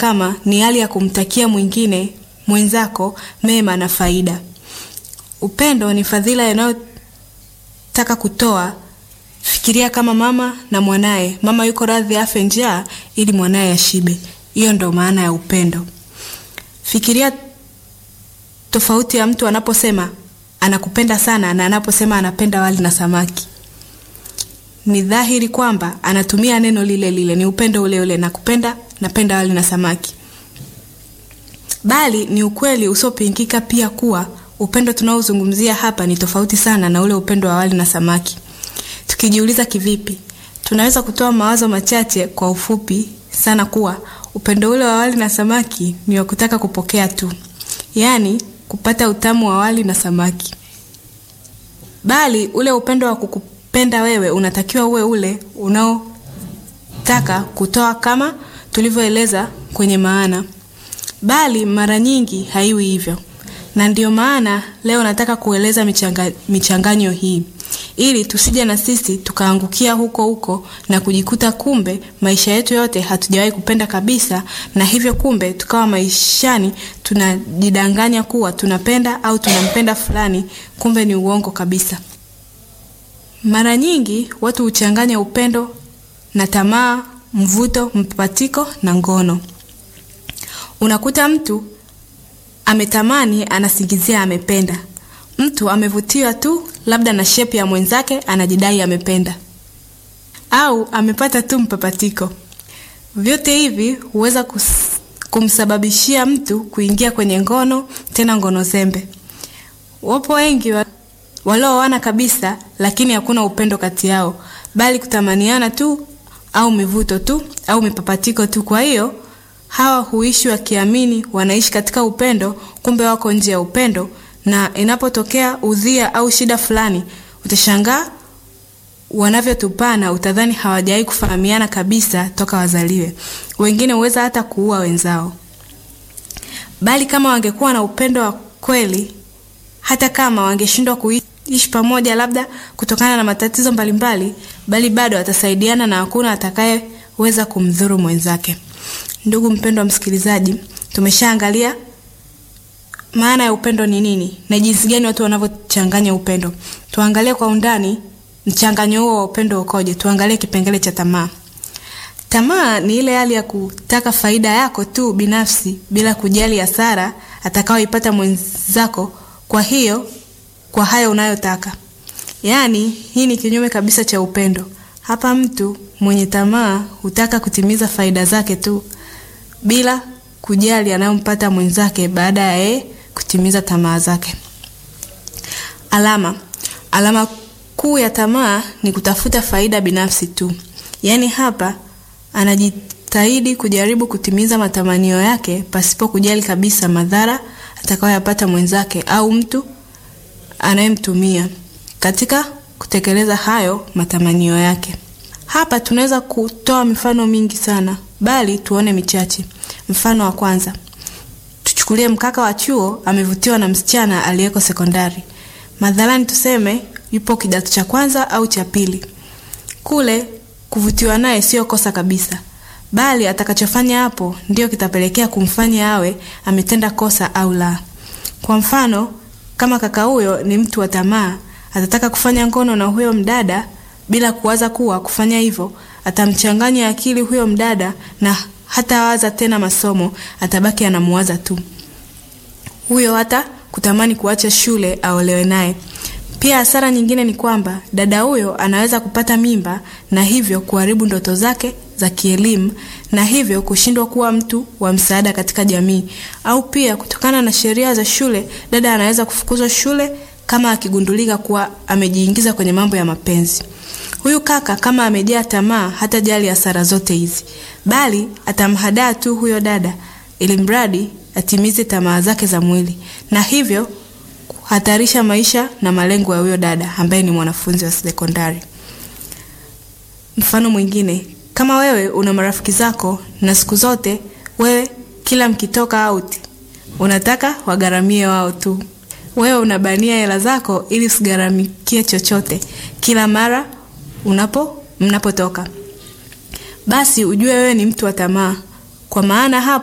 kama ni hali ya kumtakia mwingine mwenzako mema na faida. Upendo ni fadhila inayotaka kutoa. Fikiria kama mama na mwanaye. Mama yuko radhi afe njaa ili mwanaye ashibe. Hiyo ndo maana ya upendo. Fikiria tofauti ya mtu anaposema anakupenda sana na anaposema anapenda wali na samaki. Ni dhahiri kwamba anatumia neno lile lile, ni upendo ule ule, nakupenda, napenda wali na samaki. Bali ni ukweli usiopingika pia kuwa upendo tunaozungumzia hapa ni tofauti sana na ule upendo wa wali na samaki. Tukijiuliza kivipi, tunaweza kutoa mawazo machache kwa ufupi sana kuwa upendo ule wa wali na samaki ni wa kutaka kupokea tu, yaani kupata utamu wa wali na samaki. Bali ule upendo wa kukupenda wewe unatakiwa uwe ule unaotaka kutoa kama tulivyoeleza kwenye maana. Bali mara nyingi haiwi hivyo, na ndiyo maana leo nataka kueleza michanga, michanganyo hii ili tusije na sisi tukaangukia huko huko na kujikuta kumbe maisha yetu yote hatujawahi kupenda kabisa, na hivyo kumbe tukawa maishani tunajidanganya kuwa tunapenda au tunampenda fulani, kumbe ni uongo kabisa. Mara nyingi watu huchanganya upendo na tamaa, mvuto, mpatiko na ngono. Unakuta mtu ametamani, anasingizia amependa. Mtu amevutiwa tu labda na shepu ya mwenzake, anajidai amependa, au amepata tu mpapatiko. Vyote hivi huweza kumsababishia mtu kuingia kwenye ngono, tena ngono zembe. Wapo wengi wa, walioana kabisa, lakini hakuna upendo kati yao, bali kutamaniana tu au mivuto tu au mipapatiko tu. Kwa hiyo hawa huishi wakiamini wanaishi katika upendo, kumbe wako nje ya upendo na inapotokea udhia au shida fulani, utashangaa wanavyotupana, utadhani hawajawahi kufahamiana kabisa toka wazaliwe. Wengine huweza hata kuua wenzao. Bali kama wangekuwa na upendo wa kweli, hata kama wangeshindwa kuishi pamoja, labda kutokana na matatizo mbalimbali, bali bado watasaidiana na hakuna atakayeweza kumdhuru mwenzake. Ndugu mpendwa msikilizaji, tumeshaangalia maana ya upendo ni nini na jinsi gani watu wanavyochanganya upendo. Tuangalie kwa undani mchanganyo huo wa upendo ukoje. Tuangalie kipengele cha tamaa. Tamaa ni ile hali ya kutaka faida yako tu binafsi bila kujali hasara atakayoipata mwenzako, kwa hiyo kwa hayo unayotaka. Yaani, hii ni kinyume kabisa cha upendo. Hapa mtu mwenye tamaa hutaka kutimiza faida zake tu bila kujali anayompata mwenzake baada ya yeye kutimiza tamaa zake. Alama alama kuu ya tamaa ni kutafuta faida binafsi tu. Yaani hapa anajitahidi kujaribu kutimiza matamanio yake pasipo kujali kabisa madhara atakayoyapata mwenzake au mtu anayemtumia katika kutekeleza hayo matamanio yake. Hapa tunaweza kutoa mifano mingi sana, bali tuone michache. Mfano wa kwanza, tuchukulie mkaka wa chuo amevutiwa na msichana aliyeko sekondari. Madhalani tuseme yupo kidato cha kwanza au cha pili. Kule kuvutiwa naye sio kosa kabisa, bali atakachofanya hapo ndio kitapelekea kumfanya awe ametenda kosa au la. Kwa mfano, kama kaka huyo ni mtu wa tamaa, atataka kufanya ngono na huyo mdada bila kuwaza kuwa kufanya hivyo atamchanganya akili huyo mdada na hatawaza tena masomo, atabaki anamuwaza tu huyo, hata kutamani kuacha shule aolewe naye. Pia hasara nyingine ni kwamba dada huyo anaweza kupata mimba na hivyo kuharibu ndoto zake za kielimu na hivyo kushindwa kuwa mtu wa msaada katika jamii. Au pia kutokana na sheria za shule, dada anaweza kufukuzwa shule kama akigundulika kuwa amejiingiza kwenye mambo ya mapenzi. Huyu kaka kama amejaa tamaa, hata jali hasara zote hizi, bali atamhadaa tu huyo dada, ili mradi atimize tamaa zake za mwili, na hivyo kuhatarisha maisha na malengo ya huyo dada ambaye ni mwanafunzi wa sekondari. Mfano mwingine, kama wewe una marafiki zako na siku zote wewe kila mkitoka out unataka wagharamie wao tu, wewe unabania hela zako ili usigharamikie chochote kila mara unapo mnapotoka, basi ujue wewe ni mtu wa tamaa, kwa maana hapo